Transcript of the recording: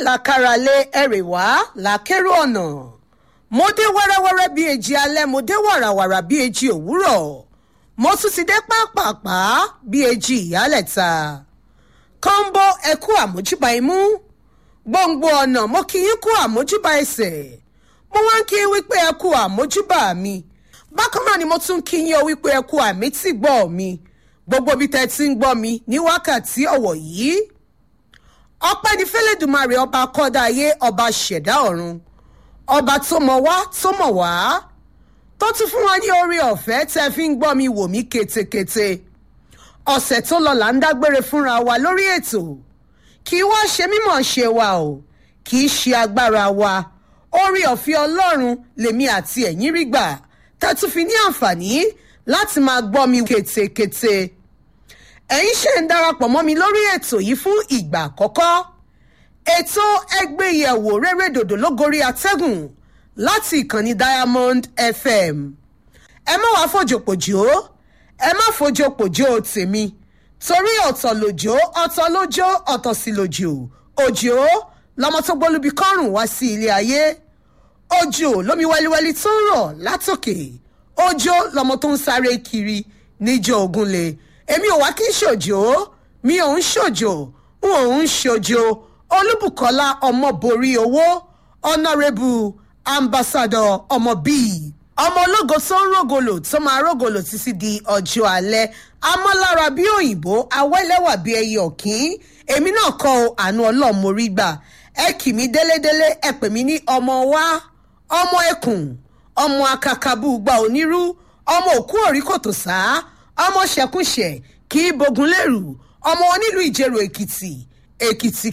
làkàràlẹ̀ ẹ̀rẹ̀wá làkèrò ọ̀nà mo dé wẹ́rẹ́wẹ́rẹ́ bíi èjì alẹ́ mo dé wàràwàrà bíi èjì òwúrọ̀ mo tún ti dé pápápá bíi èjì ìyálẹ̀ta kọ́ńbó ẹ̀kú àmójúbà imú gbòǹgbò ọ̀nà mo kì í kú àmójúbà ẹsẹ̀ mo wá ń kí i wípé ẹ̀kú àmójúbà mi bákan náà ni mo tún kí yín o wípé ẹ̀kú àmì tí gbọ́ mi gbogbo bí tẹ́ ti ń gbọ́ mi ní wákàtí ọ̀wọ̀ yìí ọpẹ́ ní fẹ́lẹ́dùmarè ọba kọ́dá ayé ọba ṣẹ̀dá ọ̀run ọba tó mọ̀ wá tó mọ̀ wá tó tún fún wa ní orí ọ̀fẹ́ tẹ́ fi ń gbọ́ mi wò mí ketekete ọ̀sẹ̀ tó lọ là ń dágbére fúnra wa lórí ètò kì í wá ṣe mímọ̀ ṣe wa o kì í ṣe agbára wa orí ọ̀fẹ́ ọlọ́run lèmi àti ẹ̀yin rí gbà tá a tún fi ní àǹfààní láti máa gbọ́ mi ketekete ẹ̀yin ṣe ń darapọ̀ mọ́ mi lórí ètò yìí fún ìgbà àkọ́kọ́ ètò ẹgbẹ́yẹ̀wò rere dòdò lógorí atẹ́gùn láti ìkànnì diamond fm ẹ má wàá fòjòpòjò ẹ má fòjòpòjò tèmi torí ọ̀tọ̀ lòjò ọ̀tọ̀ lójó ọ̀tọ̀ sí lòjò òjò lọmọ tó gbólúbi kọ́rùn wá sí ilé ayé òjò lómi wẹ́líwẹ́lí tó ń rọ̀ látòkè òjò lọmọ tó ń sáré kiri níjọ ògúnlé èmi ò wá kí n ṣòjò mi ò ń ṣòjò n ò ń ṣòjò olúbùkọ́lá ọmọborí owó ọ̀nàrẹ́bù ambassadọ ọmọ bíi ọmọ ológo tó ń rògòlò tó máa rògòlò títí di ọjọ́ alẹ́ amọ́lára bí òyìnbó awẹ́lẹ́wà bí ẹyẹ ọ̀kín èmi náà kọ́ ọ àánú ọlọ́mọrí gbà ẹ kì mí délédélé ẹ pè mí ní ọmọ wa ọmọ ẹkùn ọmọ akakabú gba onírú ọmọ òkú òrí kòtò sá ọmọ ṣẹkúnṣẹ kì í bogun lérù ọmọ onílùú ìjẹrò èkìtì èkìtì